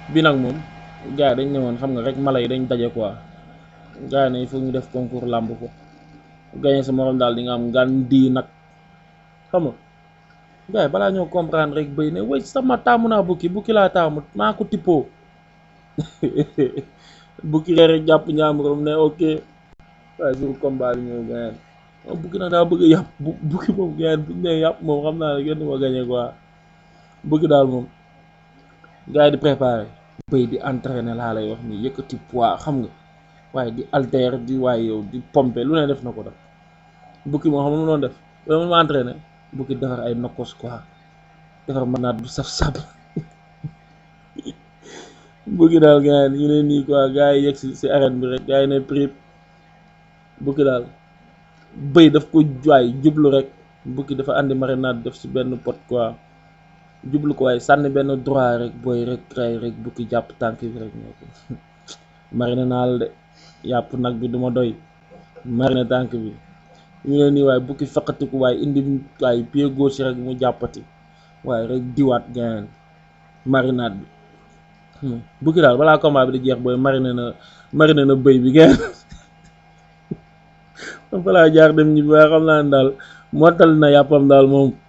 bi nag moom gars yi dañ ne woon xam nga rek mala yi dañ daje quoi gars yi ne il faut ñu def concours làmb ko gagné sa morom daal di nga am ngan di nag xam nga gars yi balaa ñoo comprendre rek bëy ne wéy sama taamu naa bukki bukki laa taamu maa ko tippoo bukki rek jàpp ñaamuram ne ok waaye jour combat bi ñëw gagné moom bukki nag daa bëgg a yàpp bu bukki moom gagné bu ñu nee yàpp moom xam naa ne kenn du ma gagné quoi bukki daal moom gars yi di préparé bëy di entraîné laa lay wax nii yëkkati poids xam nga waaye di alter di waaye yow di pompe lu ne def na ko def bukki moom xam nga mu doon def loolu ma entraîné bukki defar ay nokkos quoi defar manaat bu saf-saf bukki daal gars yi ñu ne nii quoi gars yi yegg si si arène bi rek gars yi ne prip bukki daal bëy daf ko waay jublu rek bukki dafa andi marinade def si benn pot quoi jublu ko waaye sànni benn droit rek booy rek ray rek bukki jàpp tànk bi rek ñoo ko marine naa la de yàpp nag bi duma doy marine tànk bi ñu ne nii waaye bukki feqatiku waaye indi waaye pied gauche rek mu jàppati waaye rek diwaat gain marinade bi bukki daal balaa combat bi di jeex booy marine na marine na bëy bi gain man fa laa jaar dem ñi ba xam naa ne daal mottal na yàppam daal moom